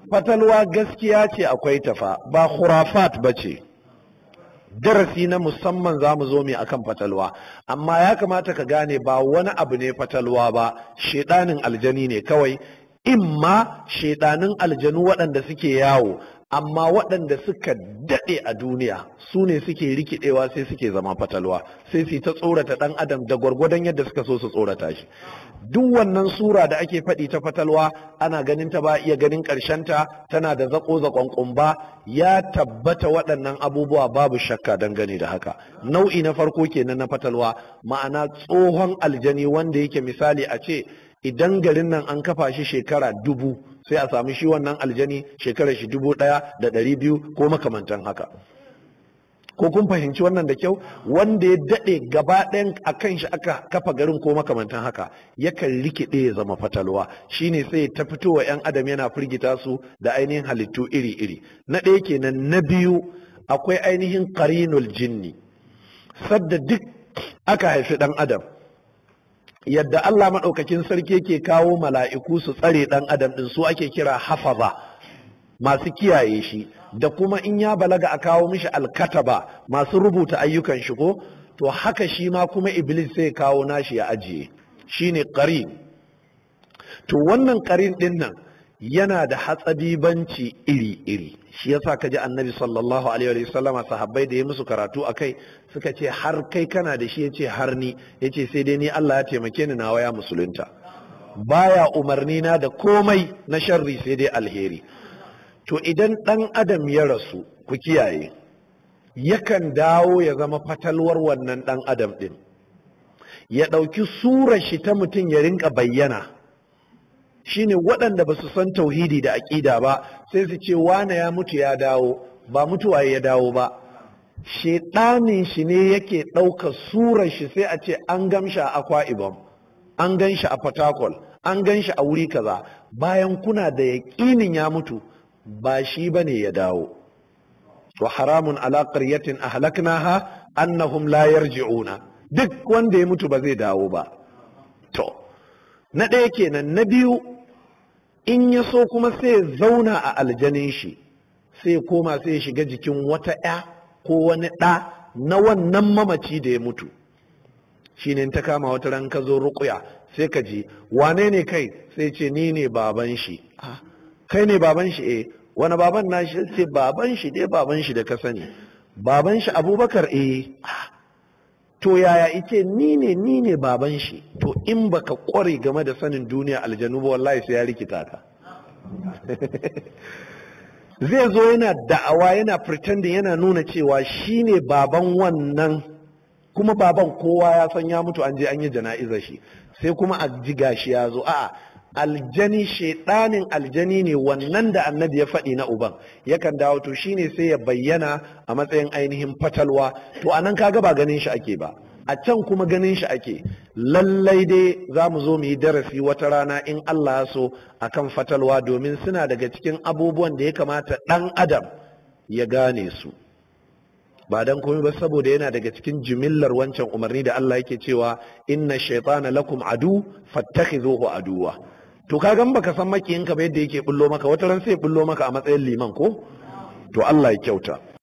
fatalwa gaskiya ce akwai tafa ba khurafat ba ce darasi na musamman za mu zo mai akan fatalwa amma ya kamata ka gane ba wani abu ne fatalwa ba shedanin aljani ne kawai imma shedanin aljanu waɗanda suke yawo amma waɗanda suka daɗe a duniya su ne suke rikidewa sai suke zama fatalwa sai su ta tsorata ɗan adam da gwargwadon yadda suka so su tsorata shi duk wannan sura da ake faɗi ta fatalwa ana ganin ta ba iya ganin ta tana da zaƙo zaƙon ƙumba ya tabbata waɗannan abubuwa babu shakka dangane da haka nau'i na farko kenan na fatalwa ma'ana tsohon aljani wanda yake misali a ce idan garin nan an kafa shi shekara dubu sai a sami shi wannan aljani shekarar shi dubu ɗaya da ɗari biyu ko makamantan haka ko kun fahimci wannan da kyau wanda ya daɗe gaba ɗayan a kan shi aka kafa garin ko makamantan haka yakan rikide ya zama fatalwa shine sai ta fitowa 'yan adam yana firgita su da ainihin halittu iri-iri na ɗaya kenan na biyu akwai ainihin qarinul jinni sadda duk aka haifi ɗan adam yadda Allah maɗaukakin sarki yake kawo mala'iku su tsare ɗan adam ɗin su ake kira hafaza masu kiyaye shi da kuma in ya balaga a kawo mishi alkataba masu rubuta ayyukan shi ko to haka shi ma kuma iblis sai kawo nashi ya ajiye shine qarin to wannan qarin ɗin nan yana da hatsabibanci iri-iri shi yasa kaji annabi sallallahu alaihi wa sallama sahabbai da ya musu karatu akai suka ce har kai kana da shi yace har ni yace sai dai ni Allah ya taimake ni nawa ya musulunta baya umarni na da komai na sharri sai dai alheri to idan dan adam ya rasu ku kiyaye yakan dawo ya zama fatalwar wannan dan adam din ya ɗauki surar shi ta mutum ya rinka bayyana shine waɗanda ba su san tauhidi da aƙida ba sai su ce wane ya mutu ya dawo ba mutuwa ya dawo ba shedanin shi ne yake ɗauka surar shi sai a ce an gamshi a akwa ibom an gan shi a fatakol an gan shi a wuri kaza bayan kuna da yaƙinin ya mutu ba shi ba ne ya dawo wa haramun ala qaryatin ahlaknaha annahum la yarji'una duk wanda ya mutu ba zai dawo ba to na ɗaya kenan na biyu in ya so kuma sai zauna a aljanin shi sai koma sai shiga jikin wata ya ko wani ɗa na wannan mamaci da ya mutu shine ta kama wata ran ka zo ruƙuya sai ka ji wane ne kai sai ce ni ne baban shi kai ne baban shi eh wani baban na shi ce baban shi dai baban shi da ka sani baban shi abubakar eh to yaya ice ni ne ni ne baban shi to in baka kware game da sanin duniya aljanu ba wallahi sai ya rikita ka zai zo yana da'awa yana pretending yana nuna cewa shi ne baban wannan kuma baban kowa ya san ya mutu an je an yi jana'izar shi sai kuma a ji gashi ya zo a'a aljani shaidanin aljani ne wannan da annabi ya faɗi na uban yakan dawo to shine sai ya bayyana a matsayin ainihin fatalwa to anan kaga ba ganin shi ake ba a can kuma ganin shi ake lallai dai za mu zo mu yi darasi wata rana in Allah ya so akan fatalwa domin suna daga cikin abubuwan da ya kamata ɗan adam ya gane su ba dan komai ba saboda yana daga cikin jimillar wancan umarni da Allah yake cewa inna shaytana lakum adu fattakhidhuhu aduwa to kaga baka san makiyinka ba yadda yake bullo maka wata ran sai bullo maka a matsayin liman ko to Allah ya kyauta